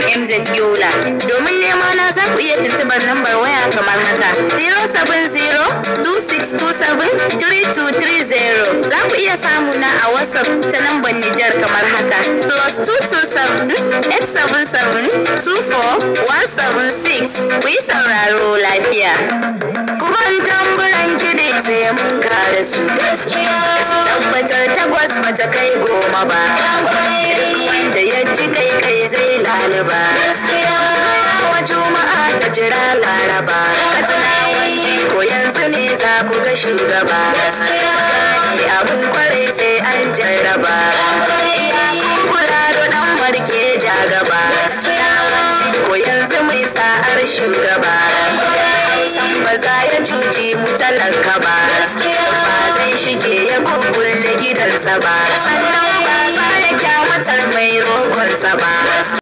MZ Yola. Domin nema na za ku iya tuntubar lambar waya kamar haka 070-2627-3230. Za ku iya samu na a WhatsApp ta lambar Nijar kamar haka plus 227-877-24-176. Ku yi sauraro lafiya. Kuma tamburan kiɗi sai mun kare su. Gaskiya. Su tabbatar takwas bata kai goma ba. Wanda ya ci kai kai zai lalaba. Gaskiya. Wa juma'a ta jira laraba. Katsina wani ko yanzu ne za ku ga shugaba. Gaskiya. Abun kwarai sai an jarraba. Kula da ɗan marke ja gaba. Ko yanzu mai sa'ar shugaba. San ba za ya cuci mu talaka ba. Ba zai shige ya kukkulle gidansa ba. Sannan ba za ya kyamatar mai roƙonsa ba.